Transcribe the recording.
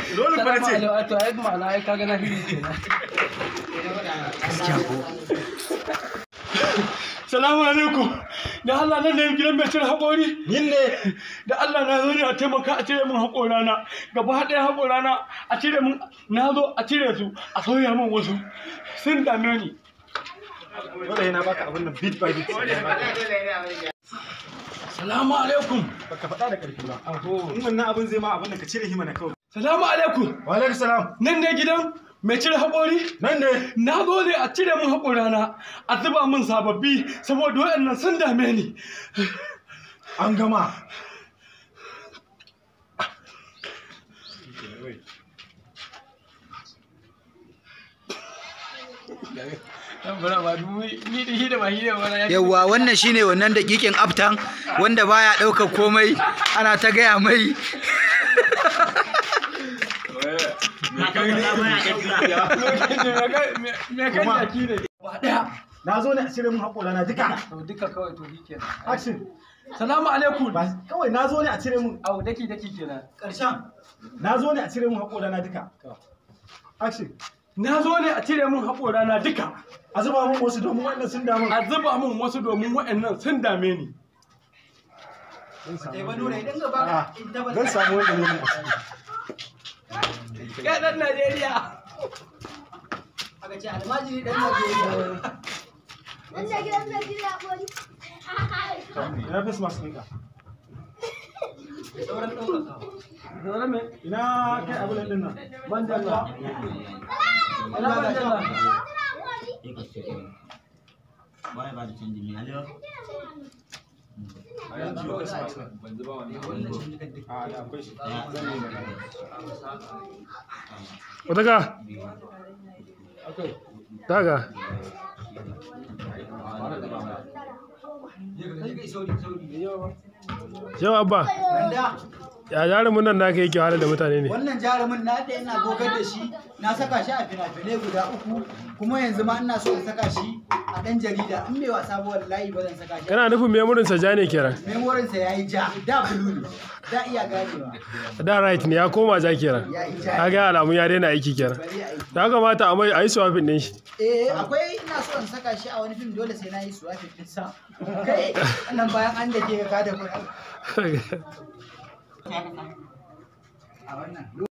Dole fa na ce. Salamu alaikum. To ai ma'ana ai kaga na hiri kenan. Salamu alaikum. Da Allah nan ne gidan mai cire haƙori. Yin ne. Da Allah na zo ne a taimaka a cire min haƙorana. Gaba ɗaya haƙorana a cire min na zo a cire su a sauya min wasu. Sun dame ni. Dole yana baka abin nan bit by bit. Salamu alaikum. Baka faɗa da ƙarfi ba. Aho. In wannan abin zai ma abin da ka cire hima na kawai. Salamu alaikum. Wa alaikum salam. Nan ne gidan mai cire haƙori. Nan ne. Na zo ne a cire min haƙorana a zuba min sababbi saboda waɗannan sun dame ni. An gama. yawwa wannan shine wannan dakikin aftan wanda baya ɗaukar komai ana ta gaya mai Me kan jaki ne? Ba ɗaya. Na zo ne a cire min haƙora na duka. To duka kawai to shi kenan. Action. Salamu alaikum. Ba kawai na zo ne a cire min Au daki daki kenan. ƙarshen. Na zo ne a cire min haƙora na duka. Action. Na zo ne a cire min haƙorana duka. A zuba min wasu domin wannan sun damu. A zuba min wasu domin waɗannan sun dame ni. Zan samu wanda ne mun a ciki. Kai ɗan Najeriya. Wanda gidan mai gida bori. Ina face mask ɗinka. Zaune me? Ina kai abin nan ɗin nan. Mandala. Ina mandala. A yanzu face mask ɗin. A da akwai shi. Zan yi magana. Wata daga yau abba ya jarumin nan naka yake wahala da mutane ne wannan jarumin na da ina gogar da shi na saka shi a fina-finai guda uku kuma yanzu ma ina so in saka shi a ɗan jarida in mai wasa ba wallahi ba zan saka shi kana nufin memorinsa ja ne kenan memorinsa ya yi ja da bulu ne da iya ganewa da right ne ya koma ja kenan ya yi ja kaga alamun ya daina aiki kenan bari a yi ya kamata a mai a yi swapping din shi eh akwai ina so in saka shi a wani fim dole sai na yi su wafe sa kai wannan bayan an da ke ka da kuɗi a wannan